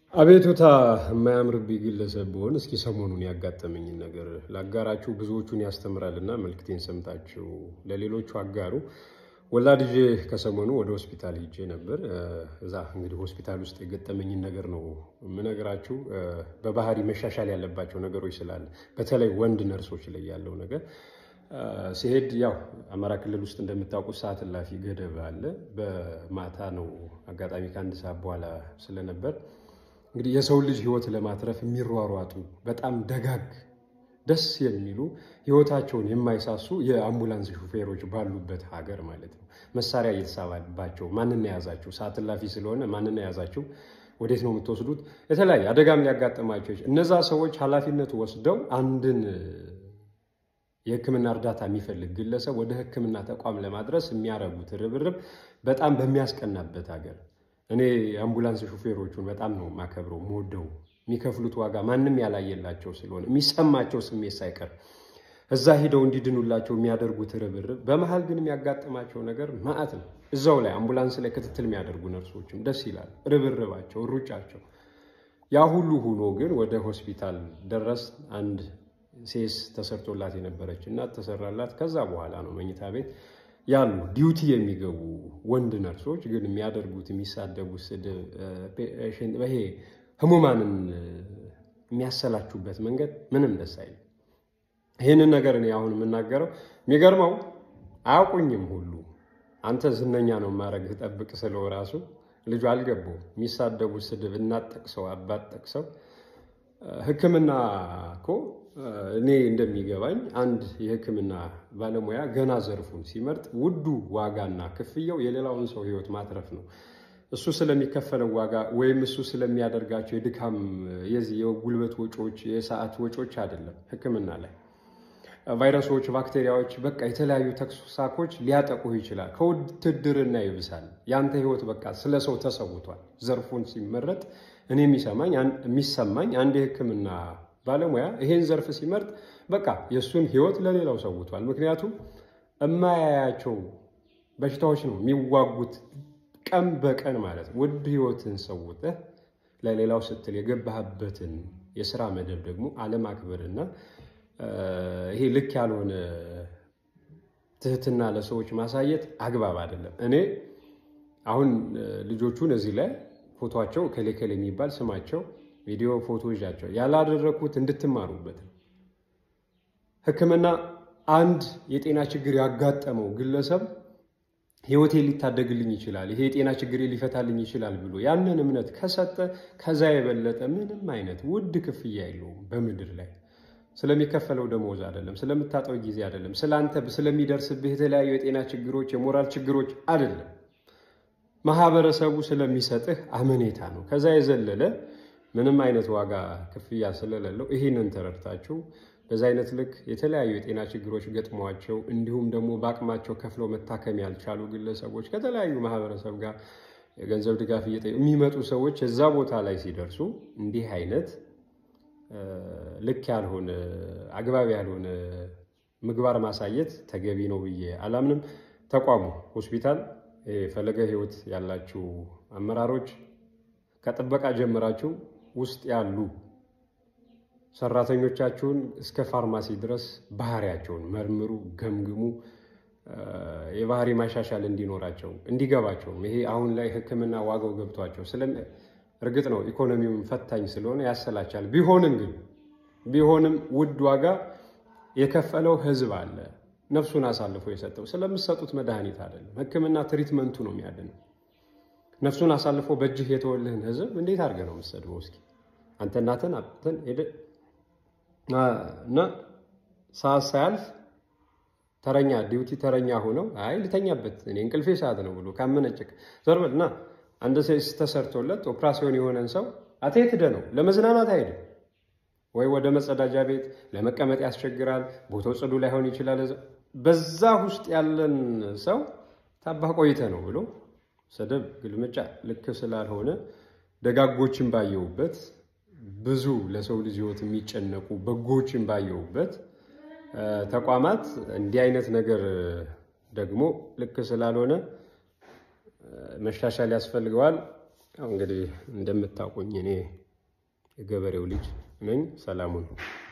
አቤቱታ የማያምርብኝ ግለሰብ ብሆን እስኪ ሰሞኑን ያጋጠመኝን ነገር ላጋራችሁ። ብዙዎቹን ያስተምራልና መልክቴን ሰምታችሁ ለሌሎቹ አጋሩ። ወላድ ይዤ ከሰሞኑ ወደ ሆስፒታል ሄጄ ነበር። እዛ እንግዲህ ሆስፒታል ውስጥ የገጠመኝን ነገር ነው የምነግራችሁ። በባህሪ መሻሻል ያለባቸው ነገሮች ስላለ በተለይ ወንድ ነርሶች ላይ ያለው ነገር ሲሄድ ያው አማራ ክልል ውስጥ እንደምታውቁት ሰዓት እላፊ ገደብ አለ። በማታ ነው አጋጣሚ ከአንድ ሰዓት በኋላ ስለነበር እንግዲህ የሰው ልጅ ሕይወት ለማትረፍ የሚሯሯጡ በጣም ደጋግ ደስ የሚሉ ሕይወታቸውን የማይሳሱ የአምቡላንስ ሹፌሮች ባሉበት ሀገር ማለት ነው። መሳሪያ እየተሳባባቸው ማንን የያዛችሁ ሰዓት እላፊ ስለሆነ ማንን የያዛችሁ ወዴት ነው የምትወስዱት? የተለያየ አደጋም ሊያጋጥማቸው እነዛ ሰዎች ኃላፊነቱ ወስደው አንድን የሕክምና እርዳታ የሚፈልግ ግለሰብ ወደ ሕክምና ተቋም ለማድረስ የሚያደርጉት ርብርብ በጣም በሚያስቀናበት ሀገር እኔ የአምቡላንስ ሹፌሮቹን በጣም ነው የማከብረው የምወደው። የሚከፍሉት ዋጋ ማንም ያላየላቸው ስለሆነ የሚሰማቸው ስሜት ሳይቀር እዛ ሂደው እንዲድኑላቸው የሚያደርጉት ርብርብ፣ በመሀል ግን የሚያጋጥማቸው ነገር ማዕት ነው። እዛው ላይ አምቡላንስ ላይ ክትትል የሚያደርጉ ነርሶችም ደስ ይላል፣ ርብርባቸው፣ ሩጫቸው። ያ ሁሉ ሆኖ ግን ወደ ሆስፒታል ደረስ። አንድ ሴስ ተሰርቶላት የነበረች እናት ተሰራላት። ከዛ በኋላ ነው መኝታ ቤት ያሉ ዲዩቲ የሚገቡ ወንድ ነርሶች ግን የሚያደርጉት የሚሳደቡት ስድብ ይሄ ህሙማንን የሚያሰላችሁበት መንገድ ምንም ደስ አይልም። ይህንን ነገር እኔ አሁን የምናገረው የሚገርመው አያውቁኝም ሁሉ አንተ ዝነኛ ነው ማድረግ ጠብቅ ስለው ራሱ ልጁ አልገባውም። የሚሳደቡት ስድብ እናት ጠቅሰው አባት ጠቅሰው ሕክምና እኮ እኔ እንደሚገባኝ አንድ የሕክምና ባለሙያ ገና ዘርፉን ሲመርጥ ውዱ ዋጋና ክፍያው የሌላውን ሰው ሕይወት ማትረፍ ነው። እሱ ስለሚከፈለው ዋጋ ወይም እሱ ስለሚያደርጋቸው የድካም የዚህ የጉልበት ወጪዎች፣ የሰዓት ወጪዎች አይደለም። ሕክምና ላይ ቫይረሶች፣ ባክቴሪያዎች፣ በቃ የተለያዩ ተኩሳኮች ሊያጠቁህ ይችላል። ከውትድርና ይብሳል። ያንተ ሕይወት በቃ ስለ ሰው ተሰውቷል። ዘርፉን ሲመረጥ እኔ የሚሰማኝ የሚሰማኝ አንድ የሕክምና ባለሙያ ይሄን ዘርፍ ሲመርጥ በቃ የእሱን ህይወት ለሌላው ሰውቷል። ምክንያቱም እማያያቸው በሽታዎች ነው የሚዋጉት ቀን በቀን ማለት ነው። ውድ ህይወትን ሰውተህ ለሌላው ስትል የገባህበትን የስራ መደብ ደግሞ አለማክበርና ይሄ ልክ ያልሆነ ትህትና ለሰዎች ማሳየት አግባብ አይደለም። እኔ አሁን ልጆቹን እዚህ ላይ ፎቶቸው ከሌከል የሚባል ስማቸው ቪዲዮ ፎቶ ይዣቸው ያላደረግኩት እንድትማሩበት ነው። ህክምና አንድ የጤና ችግር ያጋጠመው ግለሰብ ህይወቴ ሊታደግልኝ ይችላል፣ ይሄ የጤና ችግሬ ሊፈታልኝ ይችላል ብሎ ያንን እምነት ከሰጠ ከዛ የበለጠ ምንም አይነት ውድ ክፍያ የለውም በምድር ላይ ስለሚከፈለው ደሞዝ አይደለም፣ ስለምታጠው ጊዜ አይደለም፣ ስለአንተ ስለሚደርስብህ የተለያዩ የጤና ችግሮች፣ የሞራል ችግሮች አይደለም። ማህበረሰቡ ስለሚሰጥህ አመኔታ ነው። ከዛ የዘለለ ምንም አይነት ዋጋ ክፍያ ስለሌለው ይህንን ተረድታችሁ በዛ አይነት ልክ የተለያዩ የጤና ችግሮች ገጥሟቸው እንዲሁም ደግሞ በአቅማቸው ከፍለው መታከም ያልቻሉ ግለሰቦች ከተለያዩ ማህበረሰብ ጋር የገንዘብ ድጋፍ እየጠየቁ የሚመጡ ሰዎች እዛ ቦታ ላይ ሲደርሱ እንዲህ አይነት ልክ ያልሆነ አግባብ ያልሆነ ምግባር ማሳየት ተገቢ ነው ብዬ አላምንም። ተቋሙ ሆስፒታል ፈለገ ሕይወት ያላችሁ አመራሮች ከጥበቃ ጀምራችሁ ውስጥ ያሉ ሰራተኞቻችሁን እስከ ፋርማሲ ድረስ ባህሪያቸውን መርምሩ፣ ገምግሙ። የባህሪ ማሻሻል እንዲኖራቸው እንዲገባቸውም ይሄ አሁን ላይ ሕክምና ዋጋው ገብቷቸው እርግጥ ነው ኢኮኖሚውን ፈታኝ ስለሆነ ያሰላቻል። ቢሆንም ግን ቢሆንም ውድ ዋጋ የከፈለው ህዝብ አለ ነፍሱን አሳልፎ የሰጠው ስለምትሰጡት መድኃኒት አይደለም። ሕክምና ትሪትመንቱ ነው የሚያድነው። ነፍሱን አሳልፎ በእጅህ የተወልህን ህዝብ እንዴት አድርገህ ነው የምትሰድበው? እስኪ አንተ እናትን አጥተን ሄደ እና ሰዓት ሳያልፍ ተረኛ ዲዩቲ ተረኛ ሆነው አይ ልተኛበት እኔ እንቅልፌ ሰዓት ነው ብሎ ካመነጭቅ ዘርበል እና አንድ ሴስ ተሰርቶለት ኦፕራሲዮን የሆነን ሰው አትሄድ ሄደ ነው ለመዝናናት አይሄድም ወይ ወደ መጸዳጃ ቤት ለመቀመጥ ያስቸግራል። ቦታው ጽዱ ላይሆን ይችላል። በዛ ውስጥ ያለን ሰው ታባህ ቆይተ ነው ብሎ ስድብ፣ ግልምጫ ልክ ስላልሆነ ደጋጎችን ባየሁበት ብዙ ለሰው ልጅ ህይወት የሚጨነቁ በጎችን ባየሁበት ተቋማት እንዲህ አይነት ነገር ደግሞ ልክ ስላልሆነ መሻሻል ያስፈልገዋል። ያው እንግዲህ እንደምታውቁኝ እኔ የገበሬው ልጅ ነኝ። ሰላሙን